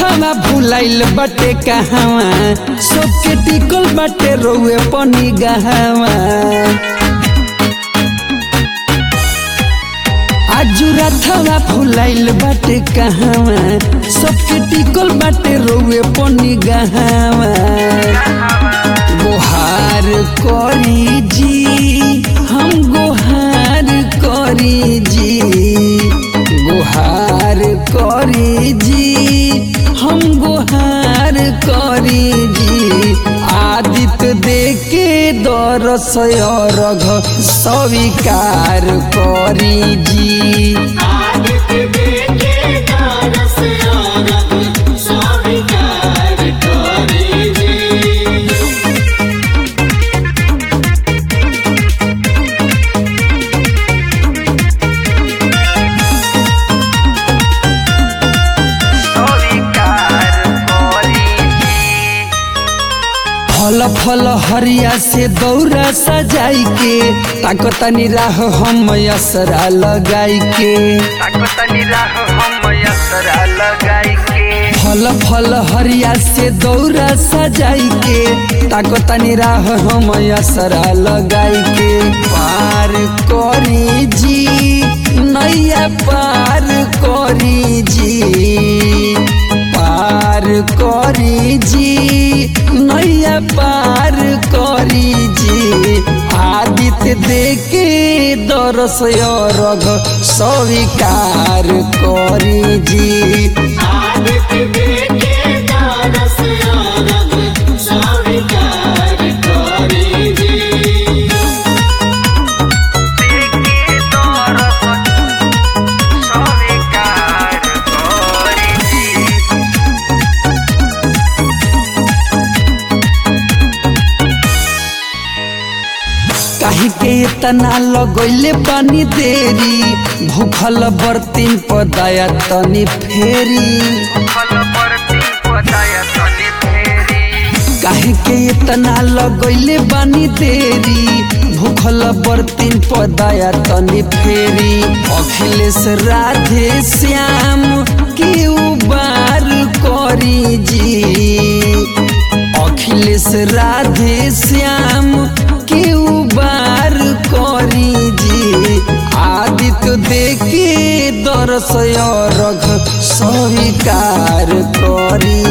रथवा भुलाइल बाटे कहवा सबके टिकल बाटे रोए पनी गहवा आजू रथवा भुलाइल बाटे कहवा सबके टिकल बाटे रोए पनी गहवा गोहार करी जी हम गोहार करी जी गोहार करी जी हम गोहार करी जी आदित्य देके दरस रघ स्वीकार करी जी आदित्य देखे दारस औरत स्वीकार करी जी फल फल हरिया से दौरा सजाई के ताकतनी राह हम असरा लगाई के फल फल हरिया से दौरा सजाई के ताकतनी राह हम असरा लगाई के पार करी जी नैया पार करी जी पार करी जी नैया पार करी जी आदित्य देके दरस रघ स्वीकार करी जी आदित्य देखे दारस औरत स्वीकार करी जी काहे के इतना लगैले पानी देरी भूखल बर्तिन पर दया तनी फेरी काहे के इतना लगैले बानी देरी भूखल बर्तिन पर दया तनी फेरी अखिलेश राधे श्याम के उबार करी जी अखिलेश राधे श्याम के उबार करी जी आदित्य देखे दरस रघ स्वीकार करी